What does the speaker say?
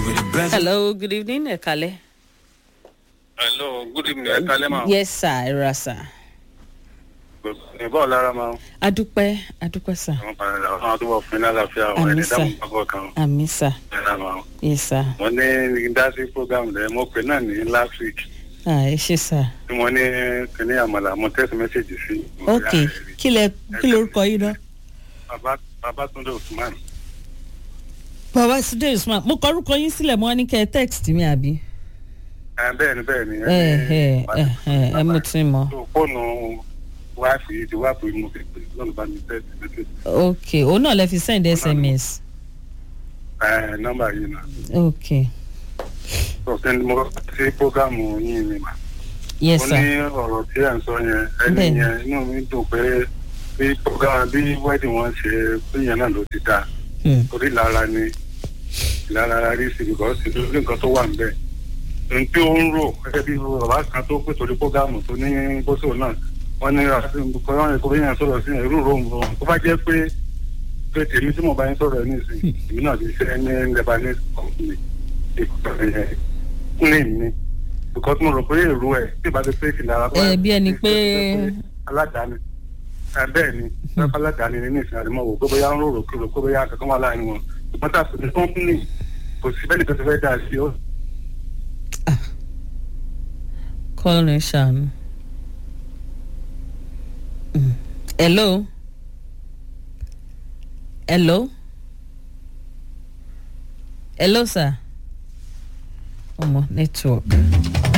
hello good evening ẹ kalẹ. hello good evening ẹ kalẹ́ máa. yes sir ẹ ra sir. ìbọn lára máa. adúpẹ́ adúpẹ́ sir. àwọn padà àwọn àdúgbò fún iná àlàáfíà àwọn Àmín, ẹni sir. dáhùn pápọ̀ kan. àmì sir ẹ̀rọ máa. yes sir. mo ní dásí program rẹ mo pè náà ní last week ah ẹ ṣe sir. tí mo ní kíní àmàlà mo text message sí. ok kí lẹ kí lorúkọ yín náà. bàbá babatunde usman. baba sunday usman mo kọ orúkọ yín sílẹ̀ mo wá ní kẹ́ ẹ text mi àbí. ẹ bẹ́ẹ̀ ni bẹ́ẹ̀ ni. ẹ ẹ ẹ ẹ ẹ mo ti mọ. tó fóònù wáìfì yìí ti wáìfì mo fi pè lọ́nà bá mi text message. ok òun náà lẹ fi send sms. ẹ nọ́mbà yìí náà. ok tó sẹ́ni mo sí program yìí ni mà. yes ó sir. ní ọ̀rọ̀ tí à ń sọ yẹn ẹni Bẹ́ẹ̀ni. yẹn inú mi dùn pé bí program bí wedding wọn ṣe pé yẹn náà ló ti dáa Hmm. torí lára ni lára rí sí because lórí nǹkan tó wà níbẹ̀ ohun tí ó ń rò gẹ́gẹ́ bí bàbá kan tó pè torí programu tó ní bóṣò náà wọ́n ní kọ́ńtà ìkórè yẹn sọ̀rọ̀ sí irú ròhùn ròhùn tó bá jẹ́ pé pé tèmi tí mo bá yín sọ̀rọ̀ ẹ̀ nísìnyí èmi náà ti ṣe ní lebanese company ìkọ̀tọ̀ yẹn ní mi because mo rò pé èrò ẹ̀ tí ìbá ti pé ìlànà ẹ bí ẹni pé aládàáni ẹ bẹ́ẹ̀ ni pẹ́pẹ́ aládàáni ní ìsìn àdìmọ́ wò pé bóyá ń rò rò pé bóyá kankan wà láàrin wọn ṣùgbọ́n tá a fi ní kọ́ńpìnì kò sí bẹ́ẹ̀ nìkan ti fẹ́ dà sí ó. kọ́ọ̀nù ṣàánú. Mm. hello. hello. hello sir. ọmọ network.